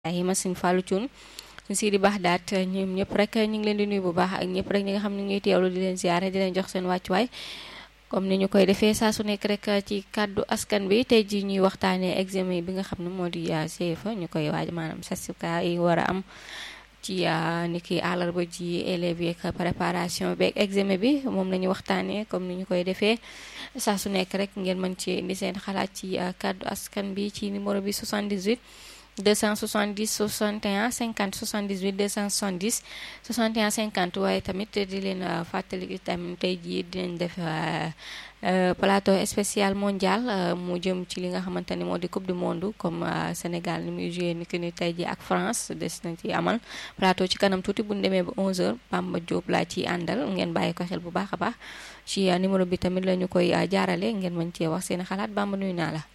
Ibrahima Sëñ Fallou Thioune suñ si di baax daat ñoom ñëpp rek ñu ngi leen di nuyu bu baax ak ñëpp rek ñi nga xam ne ñuy teewlu di leen ziare di leen jox seen wàccuwaay comme ni ñu koy defee saa su nekk rek ci kàddu askan bi tey ji ñuy waxtaanee examen bi nga xam ne moo di CFEE ñu koy waaj maanaam certificat yi war a am ci ni ki àllarba ji élèves yi ak préparation beeg examen bi moom la ñu waxtaanee comme ni ñu koy defee saa su nekk rek ngeen mën ci indi seen xalaat ci kàddu askan bi ci numéro bi 78 270 61 50 78 270 61 50 waaye tamit di leen fàttali tamit tey jii dinañ def plateau spécial mondial mu jëm ci li nga xamante ni moo di coupe du monde comme Sénégal ni muy joué ni ki ni tey jii ak France des na ci amal plateau ci kanam tuuti bu ñu demee ba 11h Bamba Diop laa ciy àndal ngeen bàyyi ko xel bu baax a baax ci numéro bi tamit la ñu koy jaarale ngeen mën cee wax seen xalaat Bamba nuyu naa la.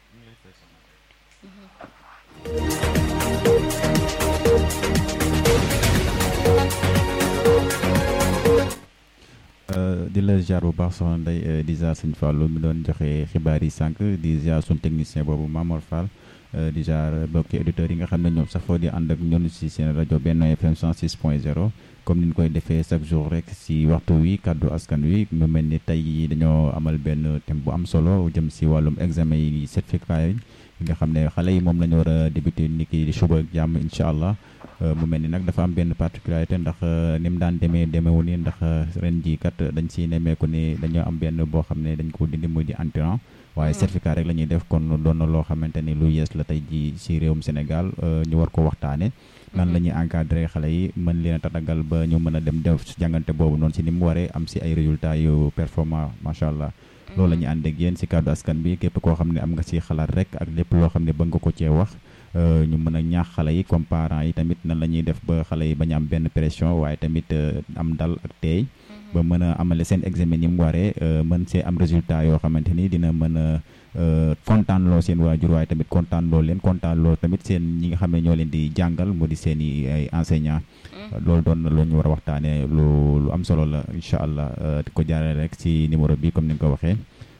di la ziar bu baax soxna Ndeye di ziar sëñ Fallou mi doon joxe xibaar yi sànq di ziar suñ technicien boobu Mamor Fall di ziar mbokki auditeurs yi nga xam ne ñoom safoo di ànd ak ñun si seen rajo Benno FM 106 point 0 comme ni ñu koy defee chaque jour rek si waxtu wi kàddu askan wi mu mel ni tey dañoo amal benn thème bu am solo jëm si wàllum examen yi certificat yi nga xam ne xale yi moom la ñu war a débuté ni ki di suba ak jàmm incha allah mu mel ni nag dafa am benn particularité ndax ni mu daan demee demewu ni ndax ren jii kat dañ si nemmeeku ni dañoo am benn boo xam ne dañ ko dindi muy di entrant waaye certificat rek la ñuy def kon doon na loo xamante ni lu yees la tey jii si réewum Sénégal ñu war ko waxtaane nan la ñuy encadré xale yi mën leen a tatagal ba ñu mën a dem def si jàngante boobu noonu si ni mu waree am si ay résultats yu performant macha allah. loolu la ñuy ànd ak yéen si kàddu askan bi képp koo xam ne am nga si xalaat rek ak lépp loo xam ne bëgg nga ko cee wax ñu mën a ñaax xale yi comme parents yi tamit nan la ñuy def ba xale yi bañ am benn pression waaye tamit am dal ak teey ba mën a amale seen examen ni mu waree mën see am résultat yoo xamante ni dina mën a kontaan loo seen waajur waaye tamit kontaan loo leen kontaan loo tamit seen ñi nga xam ne ñoo leen di jàngal mu di seen i ay enseignants loolu doon na lu ñu war a waxtaanee lu lu am solo la incha allah di ko jaarale rek ci numéro bi comme ni nga ko waxee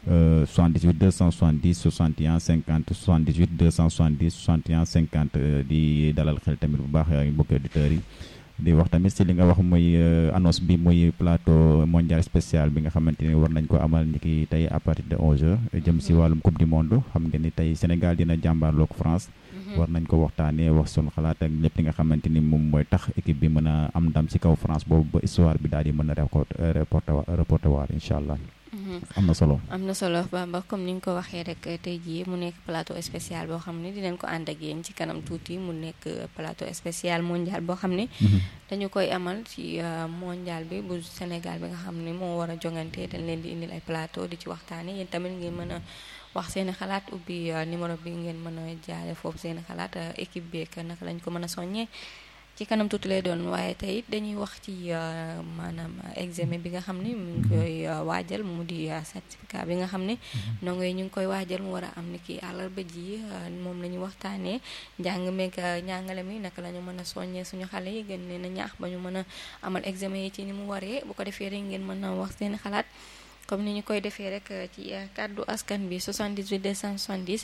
78 270 61 50 78 270 61 50 di dalal xel tamit bu baax mbokki auditeurs yi di wax tamit si li nga wax muy annonce bi muy plateau mondial spécial bi nga xamante ni war nañ ko amal ni ki tey à partir de 11h jëm si wàllum coupe du monde xam nga ni tey Sénégal dina jàmbaarloog France. war nañ ko waxtaanee wax sunu xalaat ak lépp li nga xamante ni moom mooy tax équipe bi mën a am ndam si kaw France boobu ba histoire bi daal di mën a reporté reporté waar incha allah. am na solo am na solo Bamba comme ni nga ko waxee rek tey jii mu nekk plateau spécial boo xam ne dinañ ko ànd ak yéen ci kanam tuuti mu nekk plateau spécial mondial boo xam ne. dañu koy amal ci mondial bi bu Sénégal bi nga xam ne moo war a jongante dañ leen di indil ay plateau di ci waxtaanee yéen tamit ngeen mën a. wax seeni xalaat ubbi numéro bi ngeen mën a jaare foofu seeni xalaat équipe bi ak naka lañ ko mën a soññee ci kanam tuuti lay doon waaye tey dañuy wax ci maanaam examen bi nga xam ne mu ngi koy waajal mu di certificat bi nga xam ne ndongo yi ñu ngi koy waajal mu war a am ni ki àllarba ji moom la ñu waxtaanee njàng meeg njàngale mi naka la ñu mën a soññee suñu xale yi gën leen a ñaax ba ñu mën a amal examen yi ci ni mu waree bu ko defee rek ngeen mën a wax seeni xalaat comme ni ñu koy defee rek ci kàddu askan bi 78 270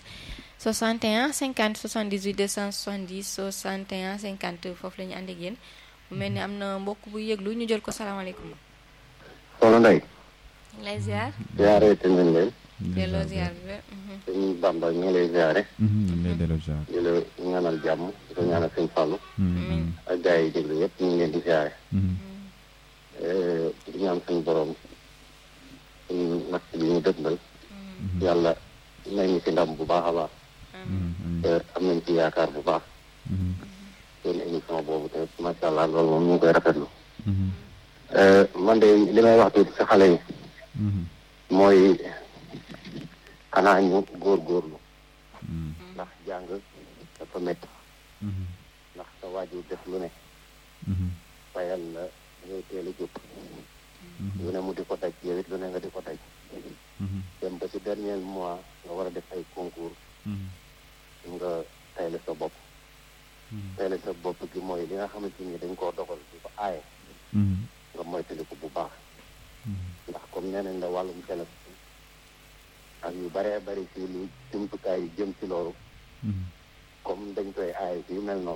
61 50 78 270 61 50 foofu la ñu ànd ak yéen mu mel ni am na mbokk bu yëglu ñu jël ko salaamaaleykum. soxna Ndeye. lay ziar. ziare te nañ leen. delloo ziar bi ba. sëñ Bamba ñu ngi lay ziare. ñu ngi lay delloo ziar. di la ñaanal jàmm di ko ñaanal sëñ Fallou. ak gars yi déglu yëpp ñu ngi leen di ziare. di ñaan suñu borom. suñu natt bi ñu dëgmal yàlla may ñu ci ndam bu baax a baax te am nañ ci yaakaar bu baax seen émission boobu te macha allah loolu moom ñu ngi koy rafetlu man de li may wax tuuti ci xale yi mooy xanaa ñu góorgóorlu ndax jàng dafa métti ndax sa waajur def lu ne fayal la ngay teel a jóg lu ne mu di ko daj yow it lu ne nga di ko daj dem ba ci dernier mois nga war a def ay concours nga tayle sa bopp tayle sa bopp gi mooy li nga xamante ni dañ koo dogal di ko aaye nga moytaliku bu baax ndax comme nee nañ la wàllum téléphone ak yu baree bari ci lu jumtukaay yi jëm ci loolu comme dañ koy aaye yu mel noonu